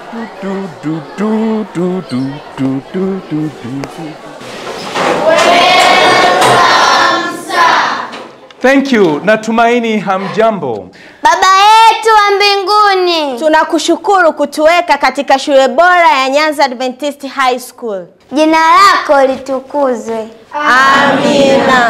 Du, du, du, du, du, du, du, du, du, du. Thank you. Natumaini hamjambo. Baba yetu wa mbinguni, Tunakushukuru kutuweka katika shule bora ya Nyanza Adventist High School. jina lako litukuzwe. Amina.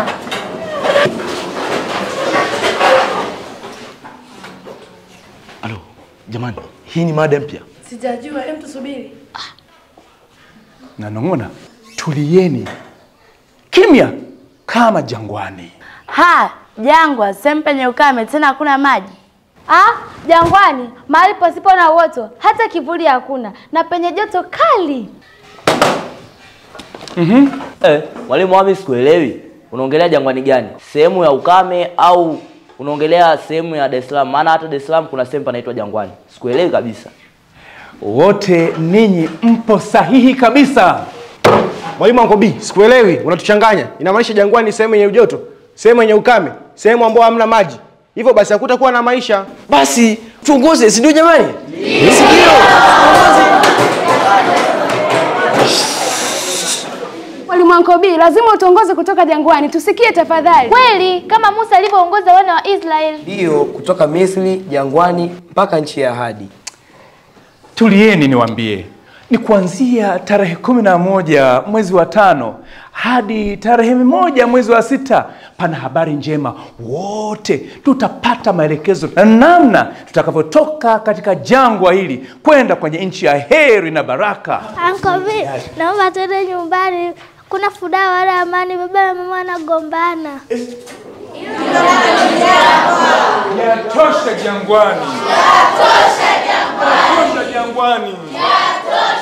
Alo, jamani, hii ni mada mpya. Sijajua, hem tusubiri. Nanong'ona, tulieni kimya kama jangwani. Ha, jangwa, sehemu penye ukame tena hakuna maji. Ah, jangwani, mahali pasipo na uoto, hata kivuli hakuna, na penye joto kali. Eh, mwalimu wami sikuelewi. Unaongelea jangwani gani? Sehemu ya ukame au unaongelea sehemu ya Dar es Salaam? Maana hata Dar es Salaam kuna sehemu panaitwa jangwani. Sikuelewi kabisa. Wote ninyi mpo sahihi kabisa. Mwalimu Uncle B, sikuelewi, unatuchanganya. Inamaanisha jangwani ni sehemu yenye joto, sehemu yenye ukame, sehemu ambayo hamna maji. Hivyo basi hakutakuwa na maisha. Basi tuongoze, si ndio jamani? Mwalimu Ankobi, lazima utuongoze kutoka jangwani, tusikie tafadhali. Kweli, kama Musa alivyoongoza wana wa Israeli. Ndiyo, kutoka Misri jangwani mpaka nchi ya ahadi. Tulieni niwaambie, ni kuanzia tarehe kumi na moja mwezi wa tano hadi tarehe moja mwezi wa sita. Pana habari njema, wote tutapata maelekezo na namna tutakavyotoka katika jangwa hili kwenda kwenye nchi ya heri na baraka. Ankobi, naomba tuende nyumbani. Kuna furaha wala amani, baba na mama wanagombana. Yatosha jangwani, yatosha jangwani, yatosha jangwani.